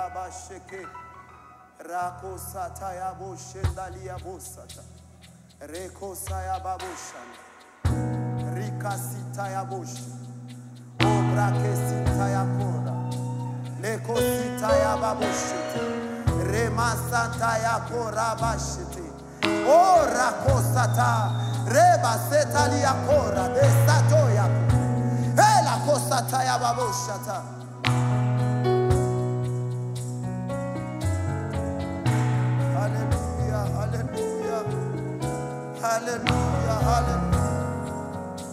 rabasheke rako sata ya boshendali ya bosata reko saya baboshana rika sita ya boshi obrake sita ya kora leko sita ya baboshete rema santa ya kora bashete o rako sata reba setali ya kora besato ya Ela kosata ya baboshata Hallelujah, hallelujah, hallelujah, hallelujah.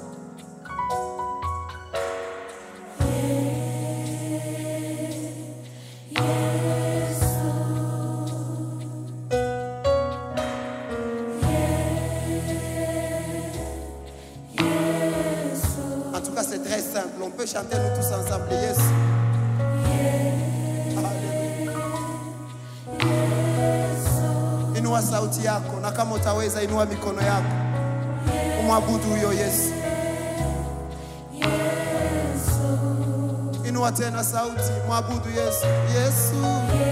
En tout cas, c'est très simple. On peut chanter nous tous ensemble. Yes. Hallelujah. Inua sauti yako na kama utaweza inua mikono yako umwabudu huyo Yesu. Inua tena sauti, mwabudu Yesu. Yesu.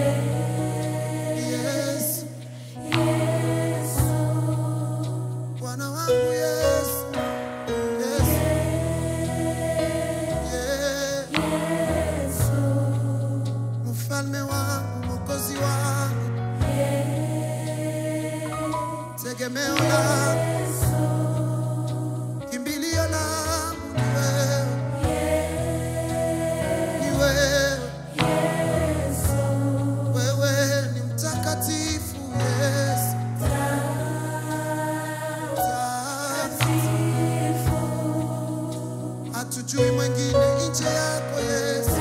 Yesu. Bwana wangu Yesu. Yesu. Yesu. Mfalme wangu, mwokozi wangu, tegemeo langu, kimbilio langu ni wewe, ni wewe. Wewe ni mtakatifu Yesu, hatujui mwingine nje yako Yesu,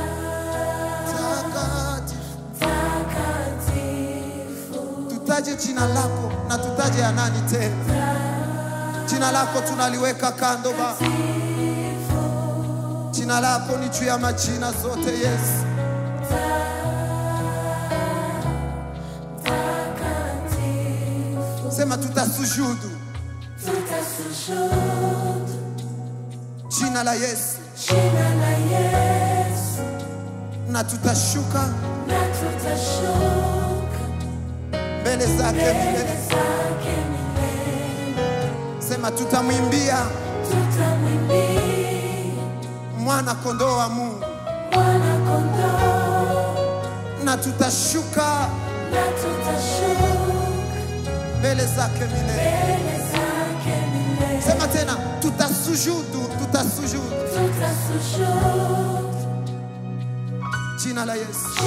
takatifu. Tutaje jina lako na tutaje ya nani tena? Jina lako tunaliweka kando ba, jina lako ni juu ya majina zote Yesu. Sema tutasujudu jina la Yesu na tutashuka mbele zake milele. Sema tutamwimbia mwana kondoo wa Mungu na tutashuka mbele zake milele. Sema tena tutasujudu, tutasujudu jina la Yesu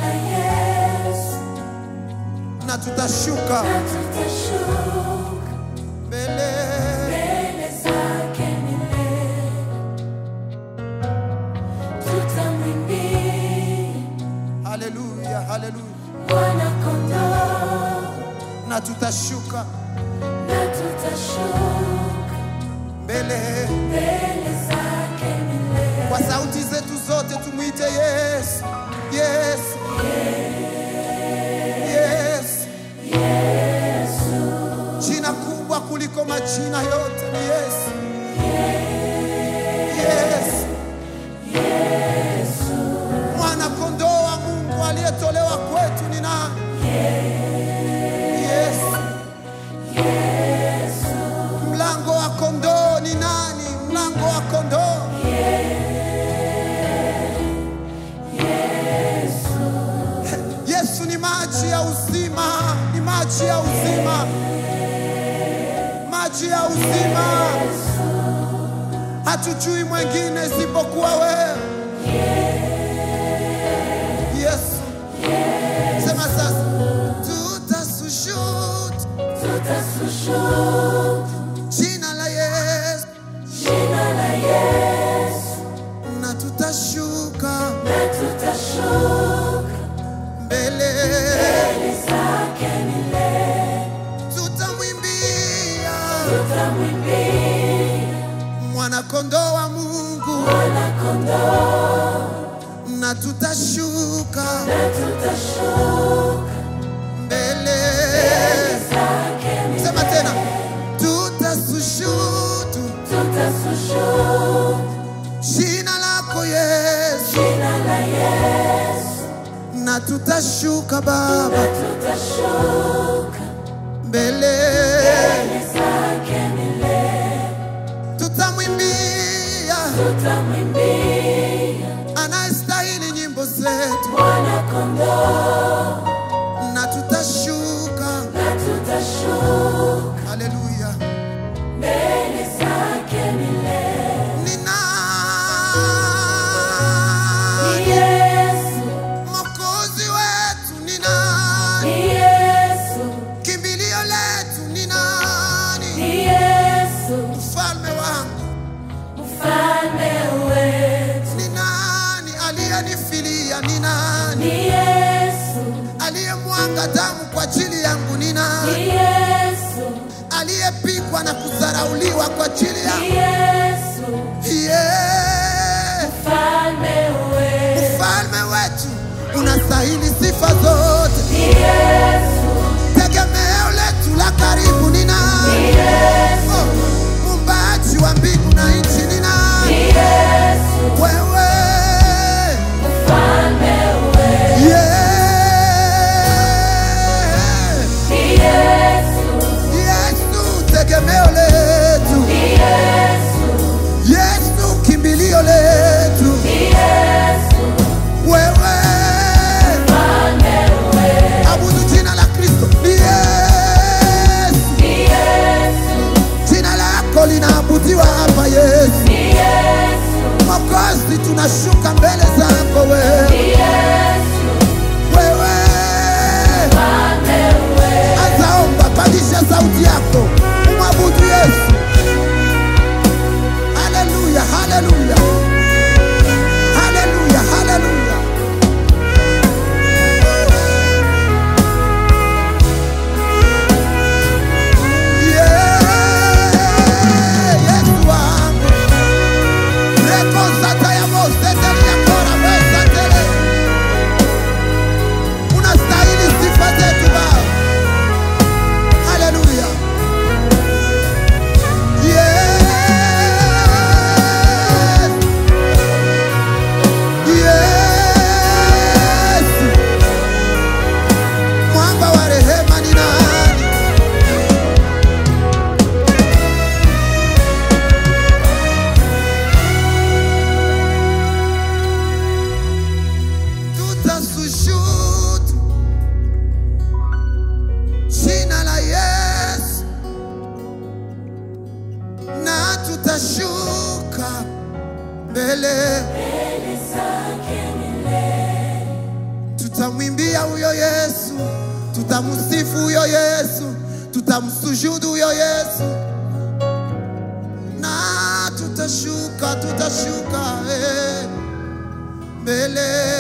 na tutashuka mbele Haleluya, haleluya. Na tutashuka mbele kwa sauti zetu zote, tumwite Yesu, Yesu, Yesu. Jina kubwa kuliko majina yote ni Yesu, Yesu. Mwana kondoo wa Mungu aliyetolewa kwetu ni nani? Yesu. Mlango wa kondoo ni nani? Mlango wa kondoo Yesu ni maji ya uzima, ni maji ya uzima, maji ya uzima. Hatujui mwingine isipokuwa wewe Yesu. Sema sasa, tutasujudu jina la Yesu na tutashuka mbele, tutamwimbia mwana kondoo wa Mungu na tutashuka mbele. Sema tena, tutasujudu jina lako Yesu na na tutashuka Baba tutashuka mbele, mbele zake milele, tutamwimbia tutamwimbia anayestahili nyimbo zetu, Bwana kondoo, na tutashuka. na tutashuka Haleluya! mbele zake milele. Ni Ni nani Yesu, mwokozi wetu? Ni nani ni Yesu, kimbilio letu? Ni nani ni Yesu, mfalme wangu? mfalme wetu. Ni nani aliyenifilia? Ni nani Ni Yesu, aliyemwanga damu kwa ajili yangu? Ni nani ni Yesu, aliyepigwa na kudharauliwa kwa ajili ni yangu? Yesu, Yeah. mfalme wetu. Mfalme wetu unastahili sifa zote, Ni Yesu, tegemeo letu la karibu ni ni nani? Yesu, Oh, Muumbaji wa mbingu na nchi ni ni nani? Yesu, Wewe mfalme wetu. yeah. Ni Yesu, Yesu tegemeo letu, ni Yesu, Yesu kimbilio letu, ni Yesu, wewe mfalme wetu. abudu jina la Kristo ni Yesu, Ni Yesu, jina lako linaabudiwa hapa Yesu. ni Yesu, Mwokozi, tunashuka mbele zako wewe, ni Yesu, wewe mfalme wetu. azaomba, pandisha sauti yako, umwabudu Yesu. Haleluya, haleluya, haleluya, haleluya. Yeah, Yesu wangu. Rekosata ya Mose, tele ya Kora, Mose, tele. Unastahili sifa zetu Baba. Haleluya. Yes. Yes. Mwamba wa rehema ni nani? Tutasujud jina la Yesu na tutashuka mbele, Mbele zake milele, tutamwimbia huyo Yesu, tutamsifu huyo Yesu, tutamsujudu huyo Yesu na tutashuka, tutashuka eh, mbele